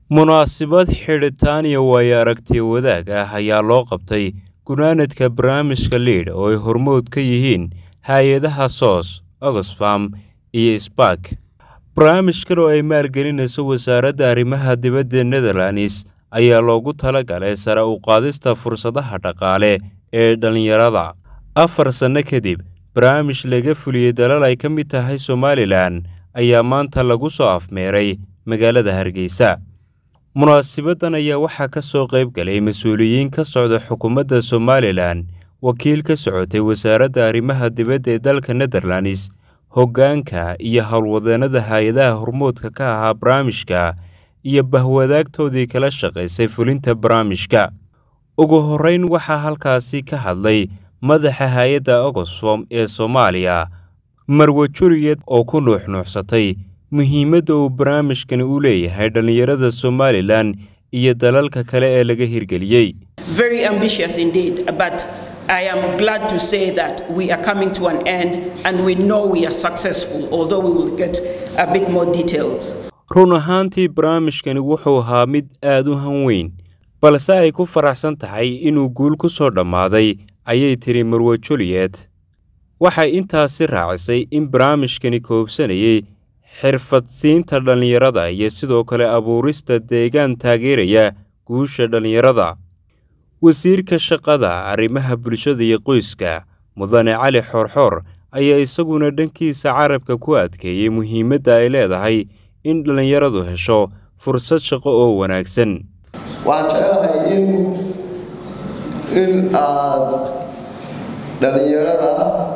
munaasabad xidhitaan iyo waayo aragtiya wadaag ah ayaa loo qabtay gunaanadka barnaamijka liidh oo ay hormood ka yihiin hay-adaha soos oxfam iyo sbark barnaamijkan oo ay maalgelinayso wasaaradda arrimaha dibadda netherlands ayaa loogu talagalay sare u qaadista fursadaha dhaqaale ee dhallinyarada afar sanno kadib barnaamij laga fuliyey dalal ay ka mid tahay somalilan ayaa maanta lagu soo afmeeray magaalada hargeysa munaasabaddan ayaa waxaa ka soo qayb galay mas-uuliyiin ka socda xukuumadda somalilan wakiil ka socotay wasaaradda arrimaha dibadda ee dalka netherlands hoggaanka iyo howlwadeennada hay-adaha hormoodka ka ahaa barnaamijka iyo bahwadaagtoodii kala shaqaysay fulinta barnaamijka ugu horrayn waxaa halkaasi ka hadlay madaxa hay-adda oxfom ee soomaaliya marwe juriyed oo ku nuuxnuuxsatay muhiimadda uu barnaamijkani u leeyahay dhallinyarada somalilan iyo dalalka kale ee laga hirgeliyey I am glad to say that we are coming to an end and we know we are successful, although we will get a bit more detailed. run ahaantii barnaamijkani wuxuu ahaa mid aad u hanweyn balse ay ku faraxsan tahay inuu guul ku soo dhammaaday ayay tiri marwe juliet waxay intaasi raacisay in barnaamijkani koobsanayay xirfadsiinta dhallinyarada iyo sidoo kale abuurista deegaan taageeraya guusha dhallinyarada wasiirka shaqada arrimaha bulshada iyo qoyska mudane cali xoorxoor ayaa isaguna dhankiisa carabka ku adkeeyey muhiimadda ay leedahay in dhallinyaradu hesho fursad shaqo oo wanaagsan waxaan jecelahay in in aad dhallinyarada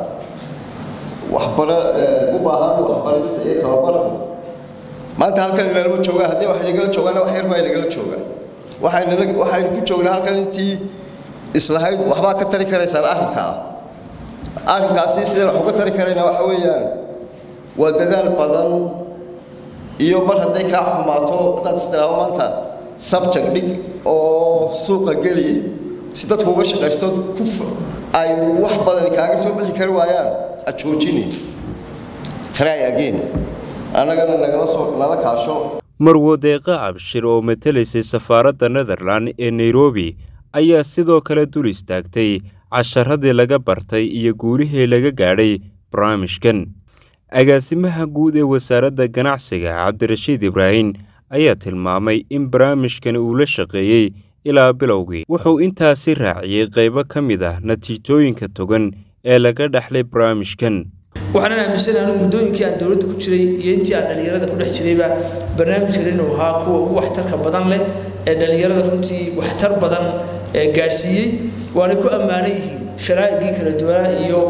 waxbara u baahan waxbarista iyo tababarka maanta halkan inalama joogaan haddii wax inagala joogaana wax yar baa inagala joogaan waxaynu waxaynu ku joognaa halkan intii islahayd waxbaa ka tari karaysaan arrinka ah arrinkaasi sidaan wax uga tari karayna waxa weeyaan waa dadaal badan iyo mar hadday kaa xumaato haddaad istiraabo maanta subject dhig oo suuqa geli si dadku uga shaqaysto ku ay wax badan kaaga soo bixi kari waayaan ha joojini try again annagana nagala soo nala kaasho marwadeeqa cabshir oo matelaysay safaaradda netherland ee nairobi ayaa sidoo kale dul istaagtay casharadii laga bartay iyo guulihii laga gaadhay barnaamijkan agaasimaha guud ee wasaaradda ganacsiga cabdirashiid ibraahim ayaa tilmaamay in barnaamijkani uu la shaqeeyey ilaa bilowgii wuxuu intaasi raaciyey qaybo ka mid ah natiijooyinka togan ee laga dhexlay barnaamijkan waxaanan aaminsanahay anu muddooyinkii aan dowladda ku jiray iyo intii aan dhallinyarada ku dhex jirayba barnaamijkan inuu ahaa kuwa ugu waxtarka badan leh ee dhallinyarada runtii waxtar badan gaadhsiiyey waanay ku ammaanan yihiin sharaa'igii kala duwanaa iyo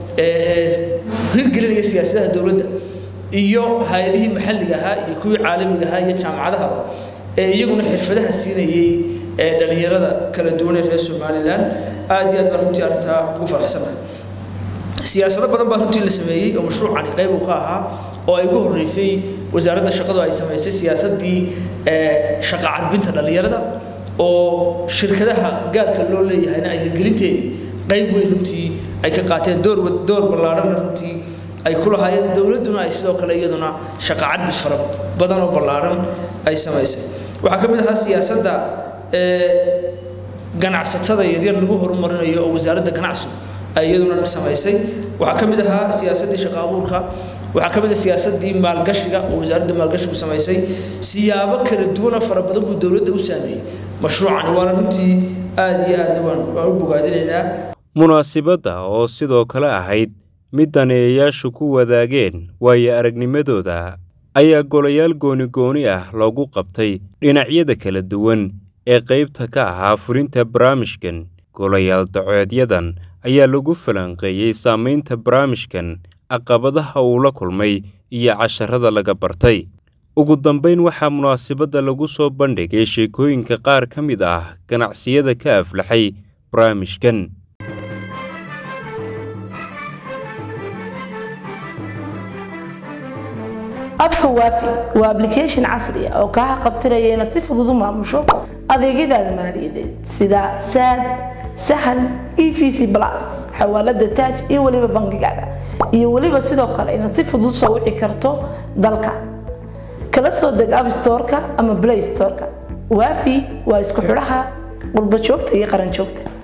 hirgelinaya siyaasadaha dowladda iyo hay-adihii maxalliga ahaa iyo kuwii caalamiga ahaa iyo jaamacadahaba ee iyaguna xirfadaha siinayey ee dhallinyarada kala duwan ee reer somalilan aad iyo aad baan runtii arrintaa ugu faraxsanahay siyaasado badan baa runtii la sameeyey oo mashruucani qayb uu ka ahaa oo ay ugu horreysay wasaaradda shaqadu ay samaysay siyaasaddii shaqa carbinta dhallinyarada oo shirkadaha gaarka loo leeyahayna ay hirgelinteedii qayb weyn runtii ay ka qaateen door door ballaadhana runtii ay ku lahaayeen dowladduna ay sidoo kale iyaduna shaqa carbis fara badan oo ballaadhan ay samaysay waxaa ka mid ahaa siyaasadda ganacsatada yaryar lagu horumarinayo oo wasaaradda ganacsigu ay iyaduna samaysay waxaa ka mid ahaa siyaasaddii shaqa abuurka waxaa ka mid ah siyaasaddii maalgashiga oo wasaaradda maalgashigu samaysay siyaabo kala duwana fara badan buu dowladda u saameeyey mashruucani waana runtii aad iyo aadna waan waan u bogaadinaynaa munaasibadda oo sidoo kale ahayd mid daneeyayaashu ku wadaageen waayo aragnimadooda ayaa golayaal gooni-gooni ah loogu qabtay dhinacyada kala duwan ee qaybta ka ahaa fulinta barnaamijkan golayaal daceedyadan ayaa lagu falanqeeyey saamaynta barnaamijkan caqabadaha uu la kulmay iyo casharada laga bartay ugu dambayn waxaa munaasabadda lagu soo bandhigay sheekooyinka qaar ka mid ah ganacsiyada ka aflaxay barnaamijkan abka waafi waa ablication casri ah oo kaa qabtiraya inaad si fudud u maamusho adeegyadaada maaliyadeed sida saad sahal e v c plus xawaalada taaj iyo weliba bangigaada iyo weliba sidoo kale inaad si fudud soo wici karto dalka kala soo deg app storeka ama play storeka waafi waa isku xidhaha qurba joogta iyo qaran joogta